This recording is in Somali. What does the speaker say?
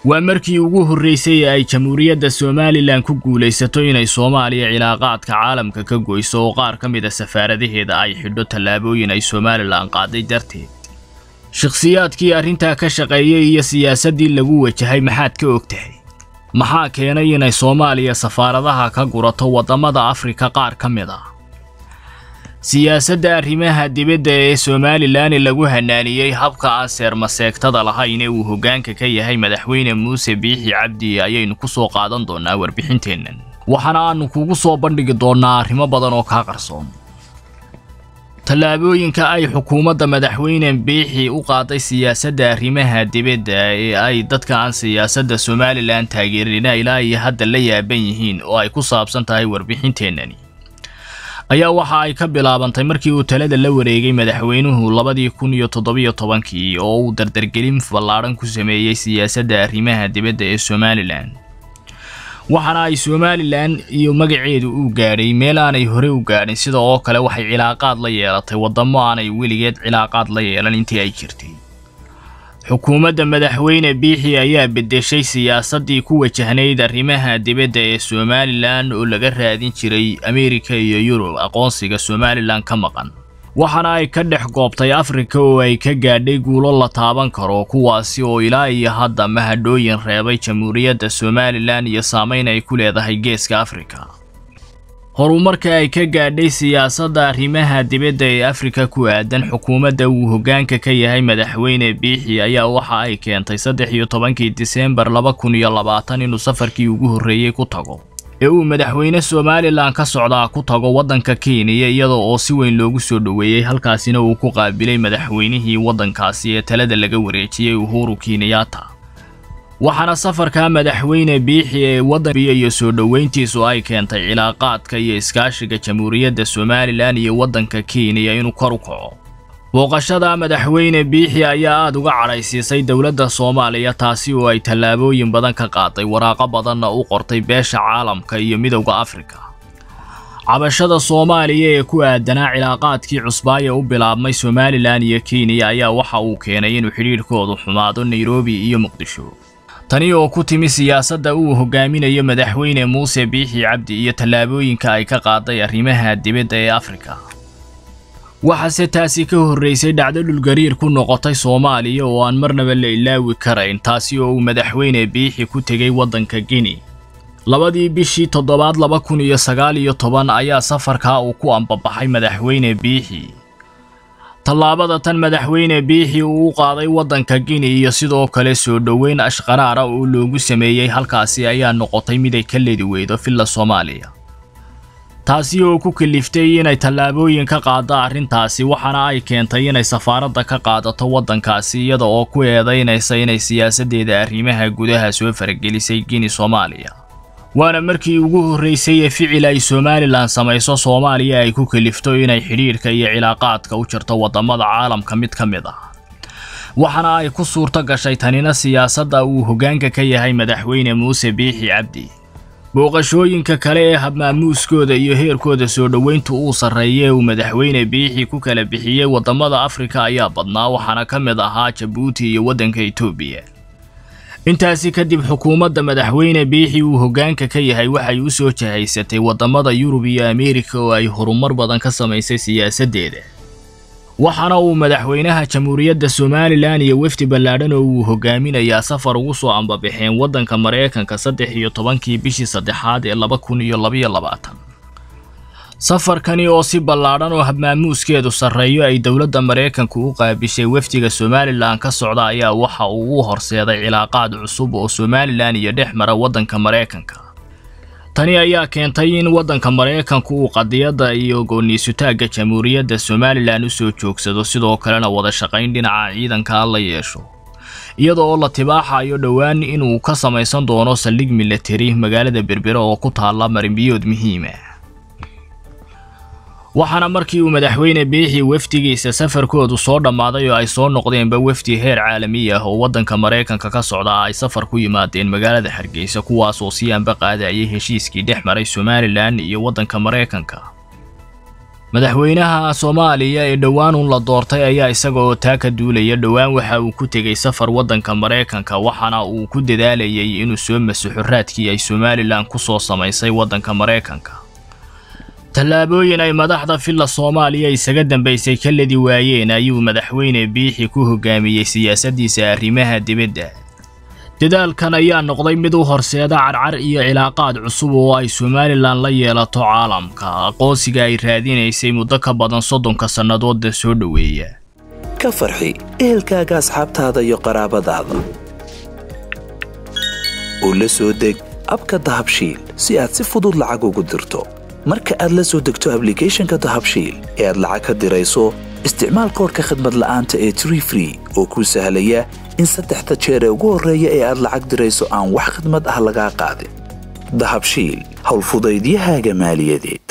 waa markii ugu horraysay ee ay jamhuuriyadda somalilan ku guulaysato inay soomaaliya cilaaqaadka caalamka ka goyso oo qaar ka mid a safaaradaheeda ay xidho tallaabooyin ay somalilan qaaday darteed shakhsiyaadkii arrintaa ka shaqeeyey iyo siyaasaddii lagu wajahay maxaad ka og tahay maxaa keenay inay soomaaliya safaaradaha ka gurato waddamada afrika qaar ka mid ah siyaasadda arrimaha dibadda ee somalilan lagu hanaaniyey habka aan seermaseegtada lahayn ee uu hoggaanka ka yahay madaxweyne muuse biixi cabdi ayaynu ku soo qaadan doonnaa warbixinteennan waxaana aanu kugu soo bandhigi doonnaa arrimo badan oo kaa qarsoon tallaabooyinka ay xukuumadda madaxweyne biixi u qaaday siyaasadda arrimaha dibadda ee ay dadka aan siyaasadda somalilan taageerina ilaa iyo hadda la yaaban yihiin oo ay ku saabsan tahay warbixinteennani ayaa waxa ay ka bilaabantay markii uu talada la wareegay madaxweynuhu labadii kun iyo toddobiyo tobankii oo uu dardargelin ballaadhan ku sameeyey siyaasadda arrimaha dibadda ee somalilan waxaana ay somalilan iyo magaceedu u gaadhay meel aanay hore u gaadhin sida oo kale waxay cilaaqaad la yeelatay waddamo aanay weligeed cilaaqaad la yeelan intii ay jirtay xukuumadda madaxweyne biixi ayaa beddeshay siyaasaddii ku wajahnayd arrimaha dibadda ee somalilan oo laga raadin jiray ameerika iyo yurub aqoonsiga somalilan ka maqan waxaana ay ka dhex goobtay afrika oo ay ka gaadhay guulo la taaban karo kuwaasi oo ilaa iyo hadda mahadhooyin reebay jamhuuriyadda somalilan iyo saamayn ay ku leedahay geeska afrika horumarka ay ka gaadhay siyaasadda arrimaha dibadda ee afrika ku aadan xukuumadda uu hoggaanka ka yahay madaxweyne biixi ayaa waxa ay keentay saddex iyo tobankii diseembar laba kun iyo labaatan inuu safarkii ugu horreeyey ku tago ee uu madaxweyne somalilan ka socdaa ku tago waddanka kenya iyada oo si weyn loogu soo dhoweeyey halkaasina uu ku qaabilay madaxweynihii waddankaasi ee talada laga wareejiyey uhuru kenyatta waxaana safarka madaxweyne biixi ee waddanbiya iyo soo dhoweyntiisu ay keentay cilaaqaadka iyo iskaashiga jamhuuriyadda somalilan iyo waddanka kenya inuu kor u kaco booqashada madaxweyne biixi ayaa aada uga cadhaysiisay dowladda soomaaliya taasi oo ay tallaabooyin badan ka qaaday waraaqo badanna u qortay beesha caalamka iyo midowda afrika cabashada soomaaliya ee ku aadanaa cilaaqaadkii cusbaaya u bilaabmay somalilan iyo kenya ayaa waxa uu keenay inuu xidhiidhkoodu xumaado nairobi iyo muqdisho tani oo ku timi siyaasadda uu hogaaminayo madaxweyne muuse biixi cabdi iyo tallaabooyinka ay ka qaaday arrimaha dibadda ee afrika waxaase taasi ka horraysay dhacdo dhulgariir ku noqotay soomaaliya oo aan marnaba la ilaawi karayn taasi oo uu madaxweyne biixi ku tegey waddanka guinea labadii bishii toddobaad laba kun iyo sagaal iyo toban ayaa safarkaa uu ku ambabaxay madaxweyne biixi tallaabada tan madaxweyne biixi uu u qaaday waddanka guinea iyo sidoo kale soo dhoweyn ashqaraara oo loogu sameeyey halkaasi ayaa noqotay mid ay ka ledi weydo villa soomaaliya taasi oo ku kaliftay inay tallaabooyin ka qaada arrintaasi waxaana ay keentay inay safaaradda ka qaadato waddankaasi iyada oo ku eedaynaysa inay siyaasaddeeda arrimaha gudaha soo faragelisay guinea soomaaliya waana markii ugu horraysay ee ficil ay somalilan samayso soomaaliya ay ku kalifto inay xidhiidhka iyo cilaaqaadka u jirto waddamada caalamka mid ka mid ah waxaana ay ku suurto gashay tanina siyaasadda uu hoggaanka ka yahay madaxweyne muuse biixi cabdi booqashooyinka kale ee habmaamuuskooda iyo heerkooda soo dhoweyntu uu sarreeye uu madaxweyne biixi ku kala bixiyey waddamada afrika ayaa badnaa waxaana ka mid ahaa jabuuti iyo waddanka etoobiya intaasi kadib xukuumadda madaxweyne biixi uu hoggaanka ka yahay waxay u soo jahaysatay waddamada yurub iyo ameerika oo ay horumar badan ka samaysay siyaasaddeeda waxaana uu madaxweynaha jamhuuriyadda somalilan iyo wefdi ballaadhan oo uu hogaaminayaa safar ugu soo ambabaxeen waddanka maraykanka saddex iyo tobankii bishii saddexaad ee laba kun iyo labaiyo labaatan safarkani oo si ballaadhan oo habmaamuuskeedu sarreeyo ay dowladda maraykanku u qaabishay wefdiga somalilan ka socda ayaa waxa uu u horseeday cilaaqaad cusub oo somalilan iyo dhex mara waddanka maraykanka tani ayaa keentay in waddanka maraykanku uu qadiyadda iyo gooniisutaagga jamhuuriyadda somalilan u soo joogsado sidoo kalena wada shaqayn dhinaca ciidanka la yeesho iyada oo la tibaaxayo dhowaan inuu ka samaysan doono saldhig milatari magaalada berbera oo ku taalla marinbiyood muhiima waxaana markii uu madaxweyne biixi wefdigiisa safarkoodu soo dhammaaday oo ay soo noqdeenba wefdi heer caalami ah oo waddanka maraykanka ka socda ay safar ku yimaadeen magaalada hargeysa kuwaas oo si anba qaadayay heshiiskii dhex maray somalilan iyo waddanka maraykanka madaxweynaha soomaaliya ee dhowaan uun la doortay ayaa isaga oo taa ka duulaya dhowaan waxa uu ku tegey safar waddanka maraykanka waxaana uu ku dadaalayay inuu soo masaxo raadkii ay somalilan ku soo samaysay waddanka maraykanka tallaabooyin ay madaxda filla soomaaliya isaga dambaysay ka ladi waayeen ayuu madaxweyne biixi ku hogaamiyey siyaasaddiisa arrimaha dibadda dadaalkan ayaa noqday mid u horseeda carcar iyo cilaaqaad cusub oo ay somalilan la yeelato caalamka aqoonsiga ay raadinaysay muddo ka badan soddonka sannadoodda soo dhoweeya ka farxi ehelkaaga asxaabtaada iyo qaraabadaada oo la soo deg abka dahabshiil si aad si fudud lacag ugu dirto marka aad la soo degto ablicathonka dahabshiil ee aad lacag ka dirayso isticmaal koorka khadmad la'aanta ee tree free oo kuu sahlaya in saddexda jeer ee ugu horreeya ee aad lacag dirayso aan wax khidmad ah lagaa qaadin dahabshiil howlfudaydiyahaaga maaliyadeed